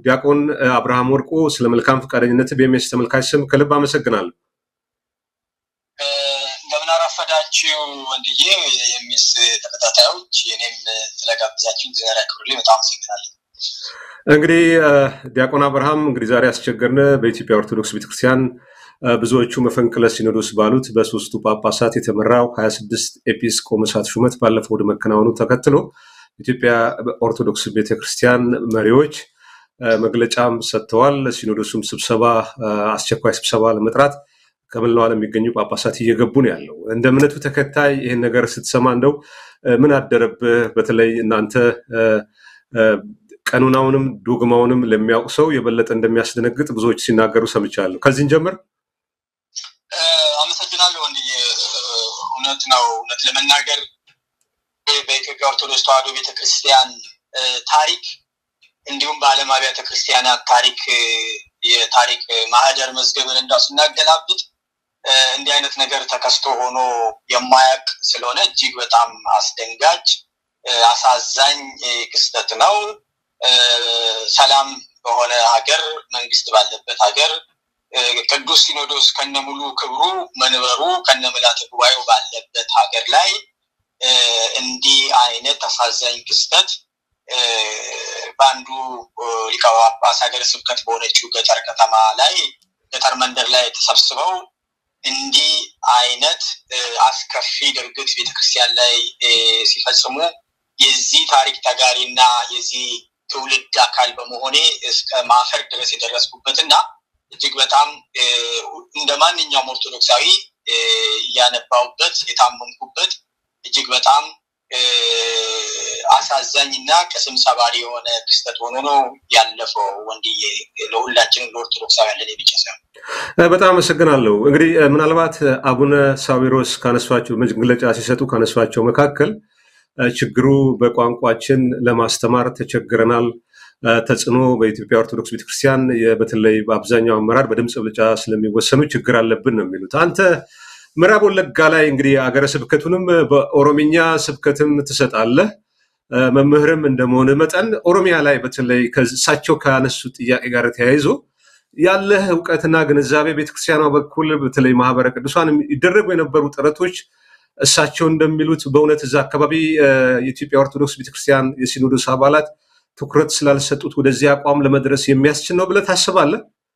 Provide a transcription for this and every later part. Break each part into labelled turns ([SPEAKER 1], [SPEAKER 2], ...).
[SPEAKER 1] ዲያቆን አብርሃም ወርቁ ስለ መልካም ፈቃደኝነት በኤምኤስ ተመልካች ስም ከልብ አመሰግናለሁ።
[SPEAKER 2] እንደምን አረፈዳችሁ ወንድዬ የሚስ ተከታታዮች፣ እኔም ስለጋብዛችሁ ዜና ያክብሩልኝ በጣም አመሰግናለሁ።
[SPEAKER 1] እንግዲህ ዲያቆን አብርሃም እንግዲህ ዛሬ ያስቸገርን በኢትዮጵያ ኦርቶዶክስ ቤተክርስቲያን ብዙዎቹ መፈንቅለ ሲኖዶስ ባሉት በሶስቱ ጳጳሳት የተመራው ሀያ ስድስት ኤጲስቆጶሳት ሹመት ባለፈው ወደ መከናወኑ ተከትሎ ኢትዮጵያ ኦርቶዶክስ ቤተክርስቲያን መሪዎች መግለጫም ሰጥተዋል። ሲኖዶሱም ስብሰባ አስቸኳይ ስብሰባ ለመጥራት ከመላው ዓለም የሚገኙ ጳጳሳት እየገቡ ነው ያለው። እንደ እምነቱ ተከታይ ይህን ነገር ስትሰማ እንደው ምን አደረብህ? በተለይ እናንተ ቀኑናውንም ዶግማውንም ለሚያውቅ ሰው የበለጠ እንደሚያስደነግጥ ብዙዎች ሲናገሩ ሰምቻለሁ። ከዚህን ጀምር
[SPEAKER 2] አመሰግናለሁ ወንድዬ። እውነት ነው። እውነት ለመናገር በኢትዮጵያ ኦርቶዶክስ ተዋሕዶ ቤተክርስቲያን ታሪክ እንዲሁም በዓለም አብያተ ክርስቲያናት ታሪክ የታሪክ ማህደር መዝገብን እንዳው ስናገላብጥ እንዲህ አይነት ነገር ተከስቶ ሆኖ የማያውቅ ስለሆነ እጅግ በጣም አስደንጋጭ አሳዛኝ ክስተት ነው። ሰላም በሆነ ሀገር መንግስት ባለበት ሀገር ቅዱስ ሲኖዶስ ከነሙሉ ክብሩ መንበሩ ከነ ምልዓተ ጉባኤው ባለበት ሀገር ላይ እንዲህ አይነት አሳዛኝ ክስተት በአንዱ ሊቀ ጳጳስ ሀገረ ስብከት በሆነችው ገጠር ከተማ ላይ ገጠር መንደር ላይ ተሰብስበው እንዲህ አይነት አስከፊ ድርጊት ቤተክርስቲያን ላይ ሲፈጽሙ የዚህ ታሪክ ተጋሪና የዚህ ትውልድ አካል በመሆኔ እስከ ማፈር ድረስ የደረስኩበት እና እጅግ በጣም እንደ ማንኛውም ኦርቶዶክሳዊ እያነባውበት የታመምኩበት እጅግ በጣም አሳዛኝ እና ቅስም ሰባሪ የሆነ ክስተት ሆኖ ነው ያለፈው። ወንድዬ ለሁላችንም ለኦርቶዶክሳውያን ለኔ ብቻ ሳይሆን
[SPEAKER 1] በጣም አመሰግናለሁ። እንግዲህ ምናልባት አቡነ ሳዊሮስ ካነሷቸው መግለጫ ሲሰጡ ካነሷቸው መካከል ችግሩ በቋንቋችን ለማስተማር ተቸግረናል፣ ተጽዕኖ በኢትዮጵያ ኦርቶዶክስ ቤተክርስቲያን በተለይ በአብዛኛው አመራር በድምፅ ብልጫ ስለሚወሰኑ ችግር አለብን ነው የሚሉት። አንተ ምዕራብ ወለጋ ላይ እንግዲህ አገረ ስብከቱንም በኦሮምኛ ስብከትም ትሰጣለህ። መምህርም እንደመሆን መጠን ኦሮሚያ ላይ በተለይ ከእሳቸው ካነሱ ጥያቄ ጋር ተያይዞ ያለህ እውቀትና ግንዛቤ ቤተክርስቲያኗ በኩል በተለይ ማህበረ ቅዱሳን ይደረጉ የነበሩ ጥረቶች እሳቸው እንደሚሉት በእውነት እዛ አካባቢ የኢትዮጵያ ኦርቶዶክስ ቤተክርስቲያን የሲኖዶስ አባላት ትኩረት ስላልሰጡት ወደዚህ አቋም ለመድረስ የሚያስችል ነው ብለህ ታስባለህ?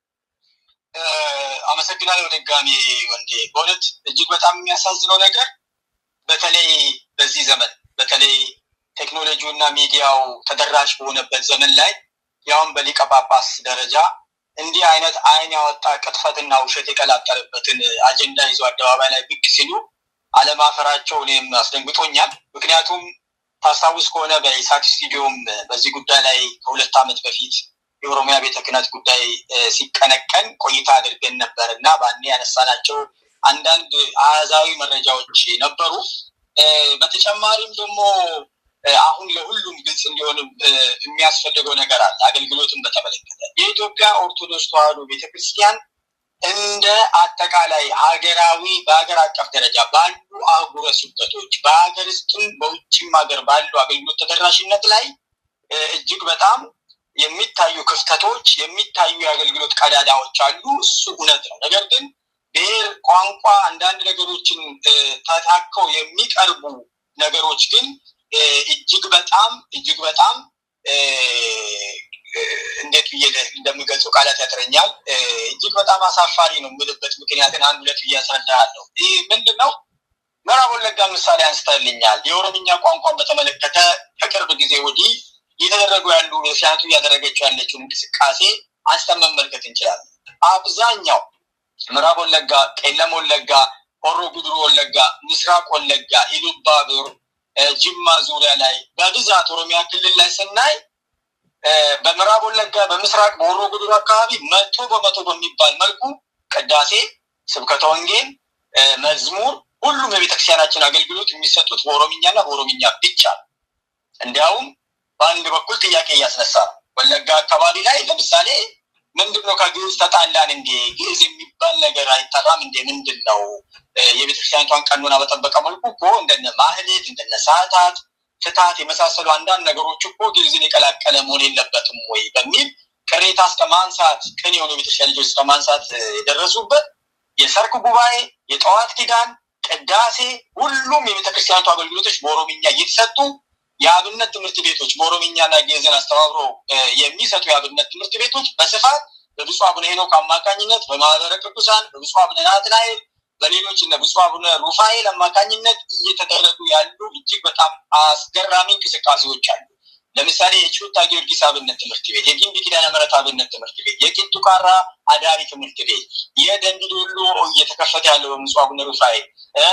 [SPEAKER 2] አመሰግናለሁ ድጋሚ ወንዴ። በእውነት እጅግ በጣም የሚያሳዝነው ነገር በተለይ በዚህ ዘመን በተለይ ቴክኖሎጂው እና ሚዲያው ተደራሽ በሆነበት ዘመን ላይ ያውም በሊቀ ጳጳስ ደረጃ እንዲህ አይነት አይን ያወጣ ቅጥፈትና ውሸት የቀላቀለበትን አጀንዳ ይዞ አደባባይ ላይ ብቅ ሲሉ አለማፈራቸው እኔም አስደንግጦኛል። ምክንያቱም ታስታውስ ከሆነ በኢሳት ስቱዲዮም በዚህ ጉዳይ ላይ ከሁለት ዓመት በፊት የኦሮሚያ ቤተ ክህነት ጉዳይ ሲቀነቀን ቆይታ አድርገን ነበር እና በአኔ ያነሳናቸው አንዳንድ አሃዛዊ መረጃዎች ነበሩ። በተጨማሪም ደግሞ አሁን ለሁሉም ግልጽ እንዲሆን የሚያስፈልገው ነገር አለ። አገልግሎትን በተመለከተ የኢትዮጵያ ኦርቶዶክስ ተዋሕዶ ቤተክርስቲያን እንደ አጠቃላይ ሀገራዊ በሀገር አቀፍ ደረጃ ባሉ አህጉረ ስብከቶች በሀገር ውስጥም በውጭም ሀገር ባሉ አገልግሎት ተደራሽነት ላይ እጅግ በጣም የሚታዩ ክፍተቶች የሚታዩ የአገልግሎት ቀዳዳዎች አሉ። እሱ እውነት ነው። ነገር ግን ብሔር፣ ቋንቋ፣ አንዳንድ ነገሮችን ተታከው የሚቀርቡ ነገሮች ግን እጅግ በጣም እጅግ በጣም እንዴት ብዬ እንደምገልጸው ቃላት ያጥረኛል። እጅግ በጣም አሳፋሪ ነው የምልበት ምክንያትን አንድ ሁለት ብዬ አስረዳሃለሁ። ይህ ምንድን ነው? ምዕራብ ወለጋ ምሳሌ አንስተልኛል። የኦሮምኛ ቋንቋን በተመለከተ ከቅርብ ጊዜ ወዲህ እየተደረጉ ያሉ ሲያቱ እያደረገችው ያለችውን እንቅስቃሴ አንስተን መመልከት እንችላለን። አብዛኛው ምዕራብ ወለጋ፣ ቄለም ወለጋ፣ ሆሮ ጉድሩ ወለጋ፣ ምስራቅ ወለጋ፣ ኢሉባቡር፣ ጅማ ዙሪያ ላይ በብዛት ኦሮሚያ ክልል ላይ ስናይ በምዕራብ ወለጋ፣ በምስራቅ በሆሮ ጉድሩ አካባቢ መቶ በመቶ በሚባል መልኩ ቅዳሴ፣ ስብከተ ወንጌል፣ መዝሙር፣ ሁሉም የቤተክርስቲያናችን አገልግሎት የሚሰጡት በኦሮምኛና በኦሮምኛ ብቻ ነው። እንዲያውም በአንድ በኩል ጥያቄ እያስነሳ ነው። ወለጋ አካባቢ ላይ ለምሳሌ ምንድን ነው ከግዕዝ ተጣላን እንዴ? ግዕዝ የሚባል ነገር አይጠራም እንዴ? ምንድን ነው የቤተክርስቲያኒቷን ቀኖና በጠበቀ መልኩ እኮ እንደነ ማህሌት እንደነ ሰዓታት ፍትሀት የመሳሰሉ አንዳንድ ነገሮች እኮ ግዕዝን የቀላቀለ መሆን የለበትም ወይ በሚል ቅሬታ ሁኔታ እስከ ማንሳት ቅን የሆኑ ቤተክርስቲያን ልጆች እስከ ማንሳት የደረሱበት የሰርክ ጉባኤ፣ የጠዋት ኪዳን፣ ቅዳሴ፣ ሁሉም የቤተክርስቲያኒቱ አገልግሎቶች በኦሮምኛ እየተሰጡ የአብነት ትምህርት ቤቶች በኦሮምኛና ግዕዝን አስተባብሮ የሚሰጡ የአብነት ትምህርት ቤቶች በስፋት በብፁዕ አቡነ ሄኖክ አማካኝነት በማህበረ ቅዱሳን በብፁዕ አቡነ ናትናኤል በሌሎች እነ ብፁዕ አቡነ ሩፋኤል አማካኝነት እየተደረጉ ያሉ እጅግ በጣም አስገራሚ እንቅስቃሴዎች አሉ። ለምሳሌ የችሁታ ጊዮርጊስ አብነት ትምህርት ቤት፣ የጊምቢ ኪዳነ ምሕረት አብነት ትምህርት ቤት፣ የቂጡ ካራ አዳሪ ትምህርት ቤት፣ የደንቢ ዶሎ እየተከፈተ ያለው በብፁዕ አቡነ ሩፋኤል፣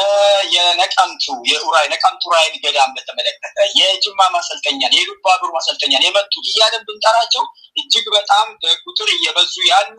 [SPEAKER 2] የነቀምቱ የኡራይ ነቀምቱ ራይል ገዳም በተመለከተ የጅማ ማሰልጠኛን፣ የሉባቡር ማሰልጠኛን የመቱ እያለን ብንጠራቸው እጅግ በጣም በቁጥር እየበዙ ያሉ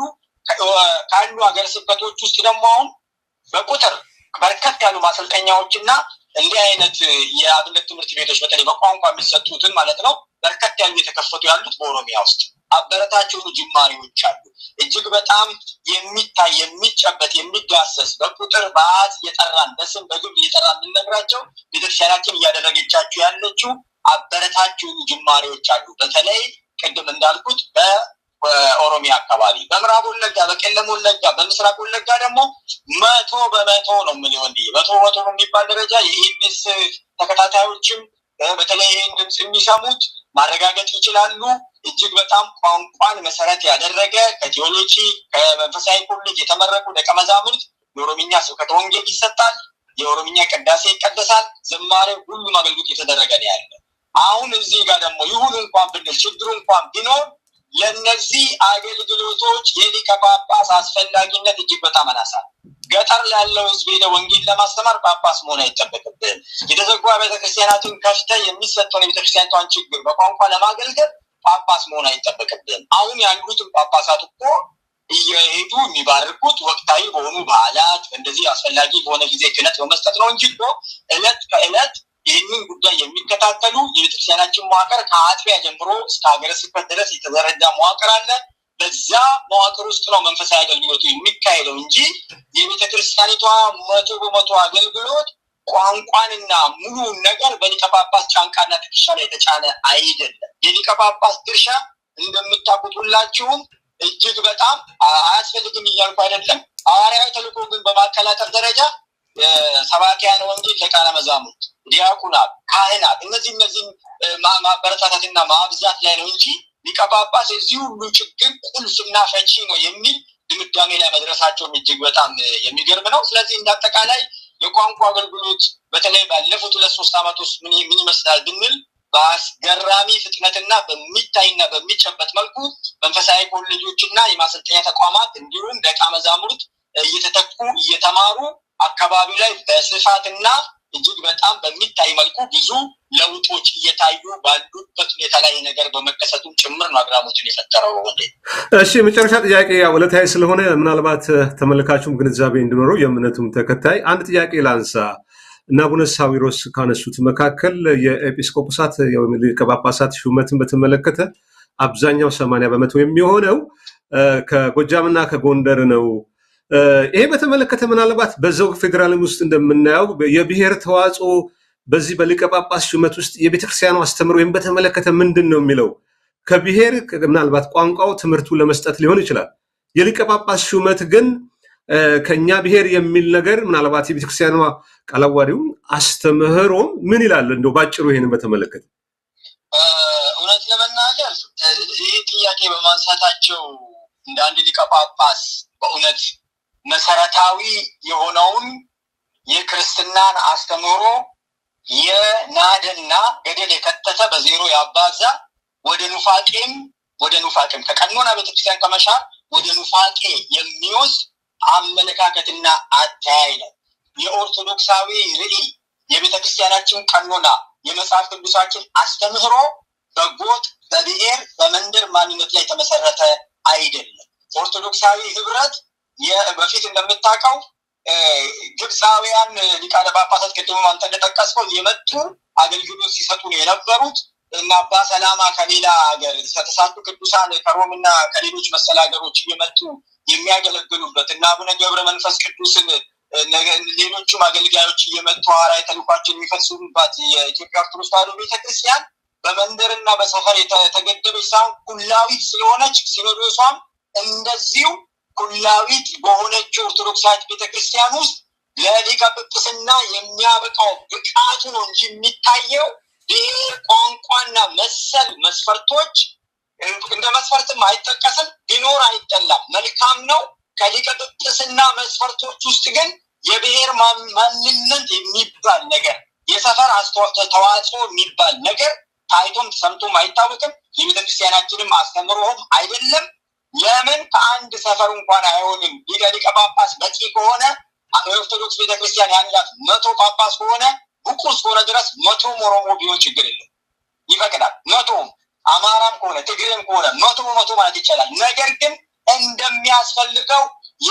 [SPEAKER 2] ካሉ ሀገረ ስብከቶች ውስጥ ደግሞ አሁን በቁጥር በርከት ያሉ ማሰልጠኛዎች እና እንዲህ አይነት የአብነት ትምህርት ቤቶች በተለይ በቋንቋ የሚሰጡትን ማለት ነው በርከት ያሉ የተከፈቱ ያሉት በኦሮሚያ ውስጥ አበረታች የሆኑ ጅማሬዎች አሉ። እጅግ በጣም የሚታይ የሚጨበት የሚዳሰስ በቁጥር በአሃዝ እየጠራን በስም በግብር እየጠራን የምንነግራቸው ቤተክርስቲያናችን እያደረገቻቸው ያለችው አበረታች የሆኑ ጅማሬዎች አሉ። በተለይ ቅድም እንዳልኩት በኦሮሚያ አካባቢ፣ በምዕራብ ወለጋ፣ በቄለም ወለጋ፣ በምስራቅ ወለጋ ደግሞ መቶ በመቶ ነው የምልህ ወንድዬ፣ መቶ በመቶ በሚባል ደረጃ የኢቢኤስ ተከታታዮችም በተለይ ይህን ድምፅ የሚሰሙት ማረጋገጥ ይችላሉ። እጅግ በጣም ቋንቋን መሰረት ያደረገ ከቴዎሎጂ ከመንፈሳዊ ኮሌጅ የተመረቁ ደቀ መዛሙርት የኦሮምኛ ስብከተ ወንጌል ይሰጣል። የኦሮምኛ ቅዳሴ ይቀደሳል። ዝማሬ፣ ሁሉም አገልግሎት የተደረገ ነው ያለ። አሁን እዚህ ጋር ደግሞ ይሁን እንኳን ብንል ችግሩ እንኳን ቢኖር ለእነዚህ አገልግሎቶች የሊቀ ጳጳስ አስፈላጊነት እጅግ በጣም አናሳ ገጠር ላለው ሕዝብ ሄደ ወንጌል ለማስተማር ጳጳስ መሆን አይጠበቅብን። የተዘጉ ቤተክርስቲያናትን ከፍተ የሚሰጠውን የቤተክርስቲያኒቷን ችግር በቋንቋ ለማገልገል ጳጳስ መሆን አይጠበቅብን። አሁን ያሉትን ጳጳሳት እኮ እየሄዱ የሚባርኩት ወቅታዊ በሆኑ በዓላት እንደዚህ አስፈላጊ በሆነ ጊዜ ክህነት በመስጠት ነው እንጂ እኮ እለት ከእለት ይህንን ጉዳይ የሚከታተሉ የቤተክርስቲያናችን መዋቅር ከአጥቢያ ጀምሮ እስከ ሀገረ ስብከት ድረስ የተዘረጋ መዋቅር አለ። በዛ መዋቅር ውስጥ ነው መንፈሳዊ አገልግሎቱ የሚካሄደው እንጂ የቤተክርስቲያኒቷ መቶ በመቶ አገልግሎት ቋንቋንና ሙሉውን ነገር በሊቀ ጳጳስ ጫንቃና ትከሻ ላይ የተጫነ አይደለም። የሊቀ ጳጳስ ድርሻ እንደምታውቁት ሁላችሁም እጅግ በጣም አያስፈልግም እያልኩ አይደለም። ሐዋርያዊ ተልእኮ ግን በማቀላጠፍ ደረጃ ሰባኪያነ ወንጌል፣ ደቃነ መዛሙርት፣ ዲያቁናት፣ ካህናት እነዚህ እነዚህም ማበረታታትና ማብዛት ላይ ነው እንጂ ሊቀ ጳጳስ የዚህ ሁሉ ችግር ቁልፍና ፈቺ ነው የሚል ድምዳሜ ላይ መድረሳቸውም እጅግ በጣም የሚገርም ነው። ስለዚህ እንዳጠቃላይ የቋንቋ አገልግሎት በተለይ ባለፉት ሁለት ሶስት ዓመት ውስጥ ምን ይመስላል ብንል በአስገራሚ ፍጥነትና በሚታይና በሚጨበት መልኩ መንፈሳዊ ኮሌጆችና የማሰልጠኛ ተቋማት እንዲሁም ደቀ መዛሙርት እየተተኩ እየተማሩ አካባቢ ላይ በስፋትና እጅግ በጣም በሚታይ መልኩ ብዙ ለውጦች እየታዩ ባሉበት ሁኔታ ላይ ነገር በመከሰቱም ጭምር ነው አግራሞችን የፈጠረው። ወንዴ
[SPEAKER 1] እሺ፣ የመጨረሻ ጥያቄ ያው ዕለታዊ ስለሆነ ምናልባት ተመልካቹም ግንዛቤ እንዲኖረው የእምነቱም ተከታይ አንድ ጥያቄ ላንሳ እና አቡነ ሳዊሮስ ካነሱት መካከል የኤጲስቆጶሳት ሊቀ ጳጳሳት ሹመትን በተመለከተ አብዛኛው ሰማንያ በመቶ የሚሆነው ከጎጃምና ከጎንደር ነው። ይሄ በተመለከተ ምናልባት በዛው ፌዴራልም ውስጥ እንደምናየው የብሔር ተዋጽኦ በዚህ በሊቀ ጳጳስ ሹመት ውስጥ የቤተክርስቲያኑ አስተምሮ ወይም በተመለከተ ምንድን ነው የሚለው ከብሔር ምናልባት ቋንቋው ትምህርቱ ለመስጠት ሊሆን ይችላል። የሊቀ ጳጳስ ሹመት ግን ከኛ ብሔር የሚል ነገር ምናልባት የቤተክርስቲያኗ ቃለ ዓዋዲውም አስተምህሮም ምን ይላል? እንደው ባጭሩ ይሄንን በተመለከተ
[SPEAKER 2] እውነት ለመናገር ይህ ጥያቄ በማንሳታቸው እንደ አንድ ሊቀ ጳጳስ በእውነት መሰረታዊ የሆነውን የክርስትናን አስተምህሮ የናደና ገደል የከተተ በዜሮ ያባዛ ወደ ኑፋቄም ወደ ኑፋቄም ከቀኖና ቤተክርስቲያን ከመሻር ወደ ኑፋቄ የሚወስድ አመለካከትና አተያይ ነው። የኦርቶዶክሳዊ ርዕይ የቤተክርስቲያናችን ቀኖና የመጽሐፍ ቅዱሳችን አስተምህሮ በጎጥ በብሔር በመንደር ማንነት ላይ የተመሰረተ አይደለም። ኦርቶዶክሳዊ ህብረት በፊት እንደምታውቀው ግብፃውያን ሊቃነ ጳጳሳት ቅድም አንተ እንደጠቀስከው የመጡ አገልግሎት ሲሰጡ ነው የነበሩት እና አባ ሰላማ ከሌላ ሀገር ከተሳቱ ቅዱሳን ከሮም እና ከሌሎች መሰል ሀገሮች እየመጡ የሚያገለግሉበት እና አቡነ ገብረ መንፈስ ቅዱስን ሌሎቹም አገልጋዮች እየመጡ ሐዋርያዊ ተልእኳቸውን የሚፈጽሙባት የኢትዮጵያ ኦርቶዶክስ ተዋሕዶ ቤተክርስቲያን በመንደርና በሰፈር የተገደበች ሳይሆን ኩላዊት ስለሆነች ሲኖዶሷም እንደዚሁ ኩላዊት በሆነች ኦርቶዶክሳዊት ቤተክርስቲያን ውስጥ ለሊቀ ጵጵስና የሚያበቃው ብቃቱ ነው እንጂ የሚታየው ብሔር፣ ቋንቋና መሰል መስፈርቶች እንደ መስፈርትም አይጠቀስም። ቢኖር አይጠላም፣ መልካም ነው። ከሊቀ ጵጵስና መስፈርቶች ውስጥ ግን የብሔር ማንነት የሚባል ነገር የሰፈር ተዋጽኦ የሚባል ነገር ታይቶም ሰምቶም አይታወቅም። የቤተክርስቲያናችንም አስተምሮም አይደለም። ለምን ከአንድ ሰፈር እንኳን አይሆንም? ሊቀ ሊቀ ጳጳስ በቂ ከሆነ የኦርቶዶክስ ቤተክርስቲያን ያላት መቶ ጳጳስ ከሆነ ብቁ እስከሆነ ድረስ መቶም ኦሮሞ ቢሆን ችግር የለም፣ ይፈቅዳል። መቶም አማራም ከሆነ ትግሬም ከሆነ መቶ በመቶ ማለት ይቻላል። ነገር ግን እንደሚያስፈልገው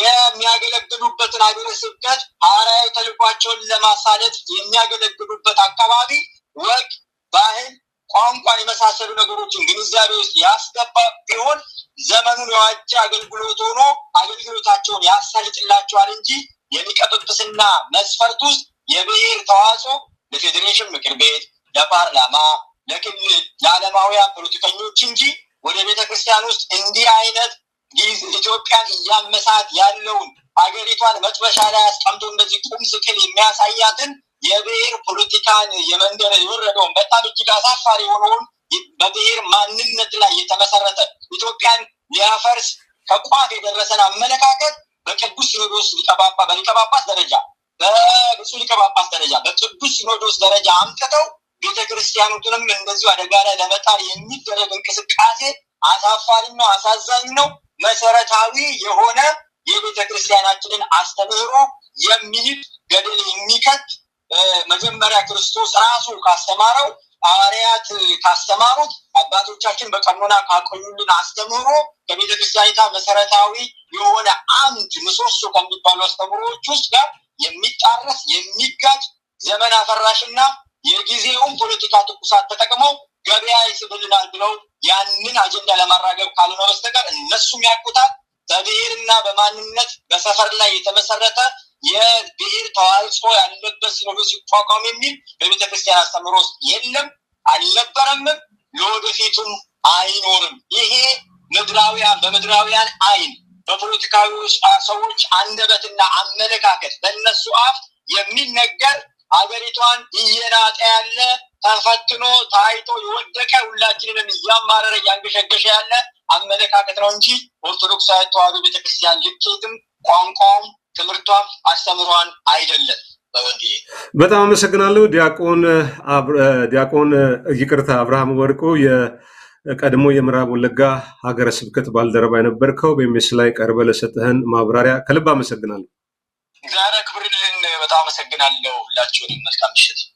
[SPEAKER 2] የሚያገለግሉበትን ሀገረ ስብከት ሐዋርያዊ ተልኳቸውን ለማሳለጥ የሚያገለግሉበት አካባቢ ወግ፣ ባህል፣ ቋንቋን የመሳሰሉ ነገሮችን ግንዛቤ ውስጥ ያስገባ ቢሆን ዘመኑን የዋጀ አገልግሎት ሆኖ አገልግሎታቸውን ያሳልጥላቸዋል እንጂ የሊቀ ጵጵስና መስፈርት ውስጥ የብሔር ተዋጽኦ ለፌዴሬሽን ምክር ቤት፣ ለፓርላማ፣ ለክልል፣ ለዓለማውያን ፖለቲከኞች እንጂ ወደ ቤተ ክርስቲያን ውስጥ እንዲህ አይነት ኢትዮጵያን እያመሳት ያለውን ሀገሪቷን መጥበሻ ላይ አስቀምጦ እንደዚህ ቁም ስቅል የሚያሳያትን የብሔር ፖለቲካን የመንደረ የወረደውን በጣም እጅግ አሳፋሪ የሆነውን በብሔር ማንነት ላይ የተመሰረተ ኢትዮጵያን ሊያፈርስ ከቋፍ የደረሰን አመለካከት በቅዱስ ሲኖዶስ ሊቀጳጳ በሊቀ ጳጳስ ደረጃ በብፁዕ ሊቀ ጳጳስ ደረጃ በቅዱስ ሲኖዶስ ደረጃ አምጥተው ቤተ ክርስቲያኑትንም እንደዚሁ አደጋ ላይ ለመጣል የሚደረግ እንቅስቃሴ አሳፋሪ ነው፣ አሳዛኝ ነው። መሰረታዊ የሆነ የቤተ ክርስቲያናችንን አስተምህሮ የሚንድ ገደል የሚከት መጀመሪያ ክርስቶስ ራሱ ካስተማረው ሐዋርያት ካስተማሩት አባቶቻችን በቀኖና ካቆዩልን አስተምህሮ ከቤተ ክርስቲያኒቷ መሰረታዊ የሆነ አንድ ምሰሶ ከሚባሉ አስተምህሮዎች ውስጥ ጋር የሚጣረስ የሚጋጭ ዘመን አፈራሽና የጊዜውን ፖለቲካ ትኩሳት ተጠቅመው ገበያ ይስብልናል ብለው ያንን አጀንዳ ለማራገብ ካልሆነ በስተቀር እነሱም ያውቁታል። በብሔርና በማንነት በሰፈር ላይ የተመሰረተ የብሔር ተዋጽኦ ያለበት ሲኖዶስ ሲቋቋም የሚል በቤተ ክርስቲያን አስተምህሮ ውስጥ የለም፣ አልነበረምም፣ ለወደፊቱም አይኖርም። ይሄ ምድራውያን በምድራውያን አይን በፖለቲካዊ ሰዎች አንደበትና አመለካከት በእነሱ አፍ የሚነገር ሀገሪቷን እየናጠ ያለ ተፈትኖ ታይቶ የወደቀ ሁላችንንም እያማረረ እያንገሸገሸ ያለ አመለካከት ነው እንጂ ኦርቶዶክሳዊ ተዋሕዶ ቤተክርስቲያን ልኬትም ቋንቋውም ትምህርቷም አስተምሯን አይደለም።
[SPEAKER 1] በጣም አመሰግናለሁ ዲያቆን ዲያቆን ይቅርታ አብርሃም ወርቁ የቀድሞ የምዕራብ ወለጋ ሀገረ ስብከት ባልደረባ የነበርከው በኤምኤስ ላይ ቀርበ ለሰጠህን ማብራሪያ ከልብ አመሰግናለሁ።
[SPEAKER 2] እግዚአብሔር ክብርልን። በጣም አመሰግናለሁ። ሁላችሁንም መልካም ምሽት።